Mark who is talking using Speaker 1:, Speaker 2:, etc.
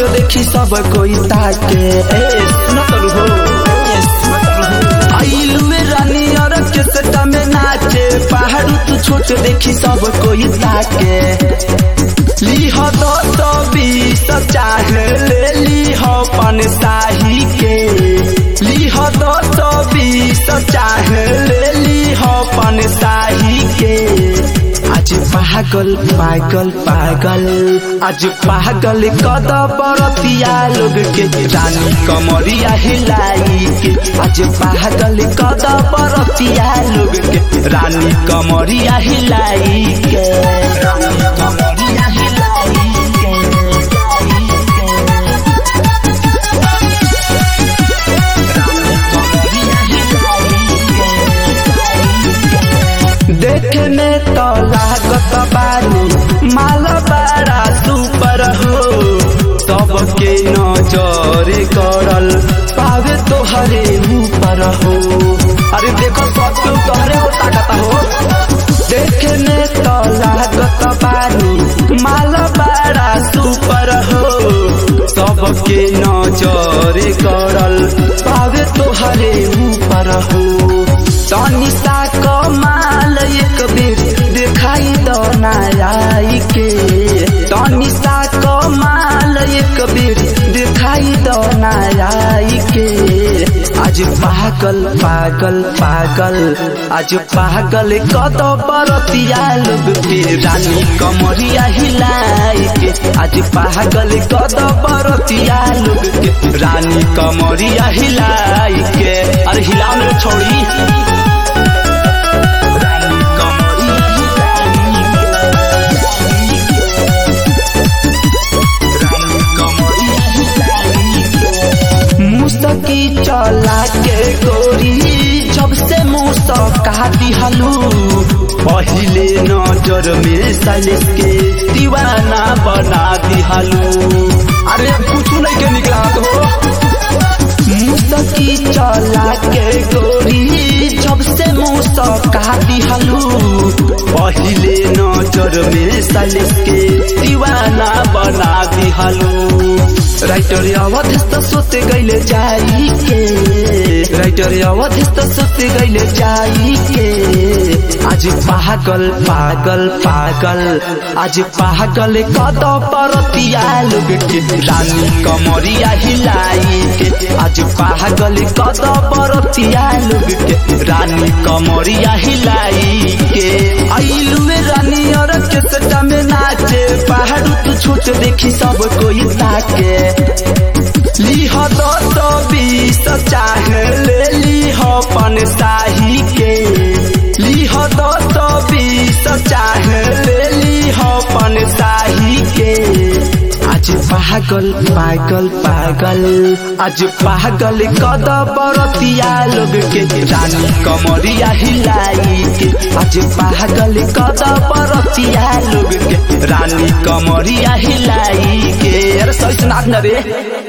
Speaker 1: देखी सब कोई ताके ए सुनो तो हो ए, सुनो तो हो। आइलू में रानी और केसटा में नाचे पहाड़ू तू छोट देखी सब कोई ताके लीह दस बीस चाहे ले लीह पन साही के लीह दस बीस चाहे ले लीह पन साही के आज पागल पागल पागल आज पागल कद बरतिया लोग के रानी कमरिया हिलाई के आज पागल कद बरतिया लोग के रानी कमरिया हिलाई के रानी कमरिया हिलाई के रानी कमरिया देखने तो लागत बानी माल बड़ा सुपर हो सबके नजर करल पावे तोहरे ऊपर हो अरे देखो सब क्यों तोहरे हो ताकत हो देखने तो लागत बानी माल बड़ा सुपर हो सबके नजर करल पावे तोहरे ऊपर हो तनी सा कमाल एक बेर दिखाई दो नाई के तनी सा कमाल एक बेर दिखाई दो नाई के आज पागल पागल पागल आज पागल कद बरतिया लोग के रानी कमरिया हिलाई के आज पागल कद बरतिया लोग के रानी कमरिया हिलाई के अरे हिलाओ ना छोड़ी रानी कमरिया रानी कमरिया मुस्तकी चला के गोरी जब से मुस्का दिहलू पहिले नजर में सलिस के दीवाना बना दिहलू अरे कुछ नहीं के निकला तो मुस्तकी चला के गोरी जब से मुस्का दिहलू पहिले नजर में सलिस के दीवाना बना दिहलू राइटर अवधिस्त सोते गईले जाई के राइटर अवधिस्त सोते गईले जाई के आज पागल पागल पागल आज पागल कद परतिया लोग के रानी कमरिया हिलाई के आज पागल कद परतिया लोग के रानी कमरिया हिलाई के आइलू में रानी और केसटा में नाचे पहाड़ू तू छोट देखी सब कोई ताके लीह दस बीस चाहे ले लीह पन साही के लीह दस बीस चाहे ले लीह पन साही के आज पागल पागल पागल आज पागल कद बरतिया लोग के रानी कमरिया हिलाई के आज पागल कद बरतिया लोग के रानी कमरिया हिलाई के अरे सही सुनाथ न रे